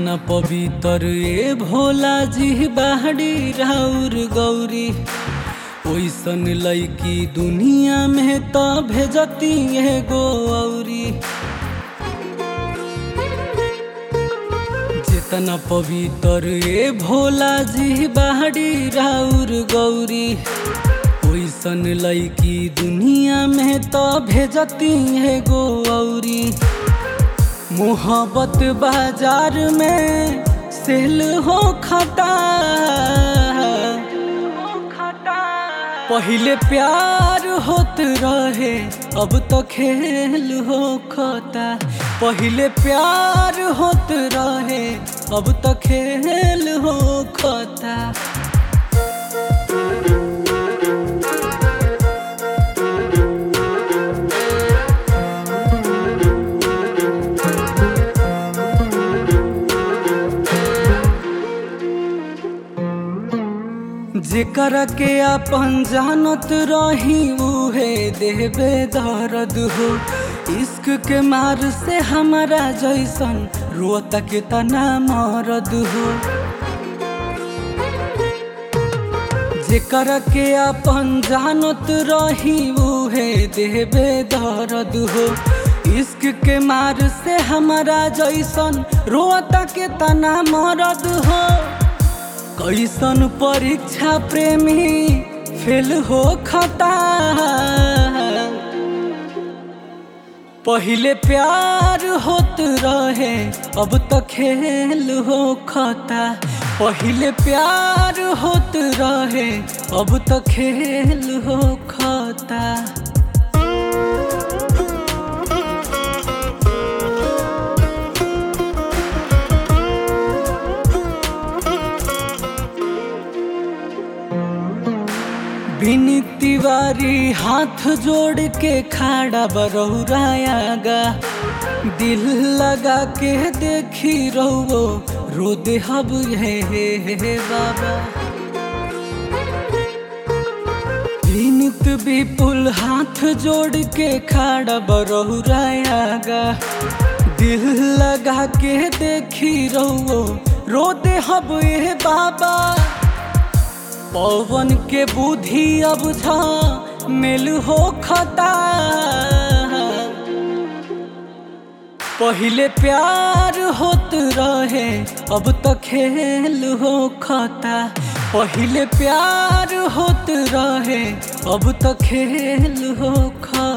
जितना पवित्र ए भोला जी बाहरी राउर गौरी ओइसन लैकी दुनिया में त भेजती एगो औरी जितना पवित्र ए भोला जी बाहरी राउर गौरी ओइसन लैकी दुनिया में त भेजती एगो औरी मोहब्बत बाजार में सेल हो खता पहले प्यार होत रहे अब तो खेल हो खता पहले प्यार होत रहे अब तो खेल हो खता जेकर के अपन जानत रही उहे देवे दर्द हो इश्क के मार से हमारा जैसन रोता के तना मरद हो जेकर के अपन जानत रही उहे देवे दर्द हो इश्क के मार से हमारा जैसन रोता के तना मरद हो कैसन परीक्षा प्रेमी फेल हो खता पहले प्यार होत रहे अब तो खेल हो खता पहले प्यार होत रहे अब तो खेल हो खता बिनी तिवारी हाथ जोड़ के खाड़ा बरौरायागा दिल लगा के देखी रहो रो दे हब हे हे हे बाबा विनित विपुल हाथ जोड़ के खाड़ा बरौरायागा दिल लगा के देखी रहो रो दे हब हे बाबा पवन के बुद्धि अब झा मेल हो खता पहले प्यार होत रहे अब तो खेल हो खता पहले प्यार होत रहे अब तो खेल हो खता